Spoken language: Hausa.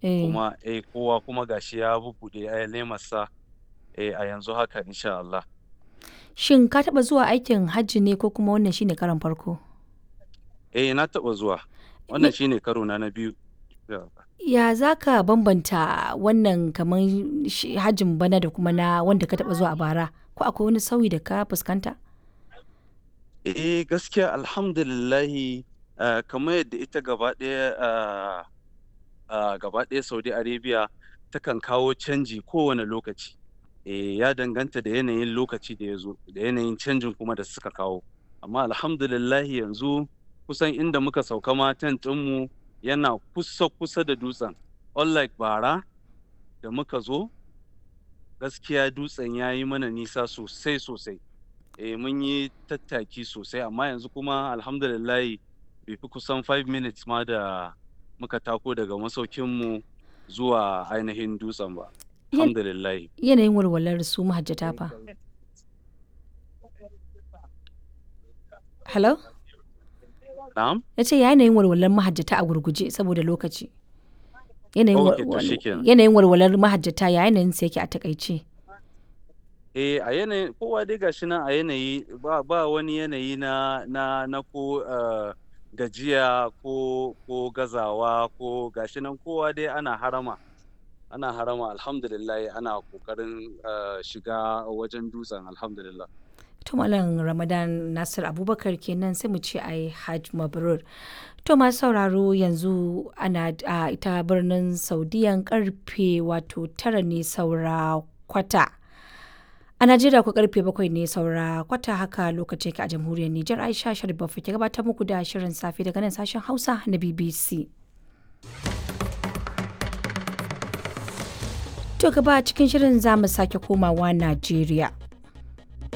Eh. kuma eh kowa kuma gashi ya bubbuɗe eh, lemarsa eh, a yanzu haka insha Allah. Shin ka taɓa zuwa aikin hajji ne ko kuma wannan shine karon farko? Eh na taɓa zuwa. Wannan shine karo na na biyu. Ya za ka bambanta wannan kamar shi hajjin bana da kuma na wanda ka taɓa zuwa a bara? Ko akwai wani sauyi da ka fuskanta? Eh gaskiya alhamdulillahi ah, kamar yadda ita gaba ɗaya ah, ah, gaba ɗaya Saudi Arabia takan kawo canji kowane lokaci. Eh ya danganta da yanayin lokaci da ya zo da yanayin canjin kuma da suka kawo. Amma alhamdulillahi yanzu kusan inda muka sauka ma tent ɗinmu yana kusa kusa da dutsen. Unlike bara da muka zo gaskiya dutsen ya yi mana nisa sosai sosai. Eh mun yi tattaki sosai amma yanzu kuma alhamdulillahi bai fi kusan 5 minutes ma da muka tako daga masaukinmu zuwa ainihin dutsen ba. Yan- Alhamdulillahi. Yanayin walwalar su mahajjata fa. Hello? Na'am? Na ce yanayin walwalar mahajjata a gurguje saboda lokaci. Yanayin wa- Okay, to wal- shikenan. yanayin walwalar mahajjata ya yanayin sa yake a takaice. Eh a yanayin kowa dai gashi nan a yanayi ba ba wani yanayi na na na ko ah, gajiya ko ko gazawa ko gashi nan kowa dai ana harama. Ana harama alhamdulillahi ana kokarin ah, shiga wajen dutsen alhamdulillah. To Malam Ramadan Nasir Abubakar kenan sai mu ce ai Hajj Mabrur. To masu sauraro yanzu ana a ita birnin Saudiyan karfe wato tara ne saura kwata. A Najeriya ku karfe bakwai ne saura kwata haka lokaci yake a jamhuriyar Nijar Aisha Sharif Baffa ke gabatar muku da shirin safe daga nan sashen Hausa na BBC. To gaba cikin shirin za mu sake komawa Najeriya.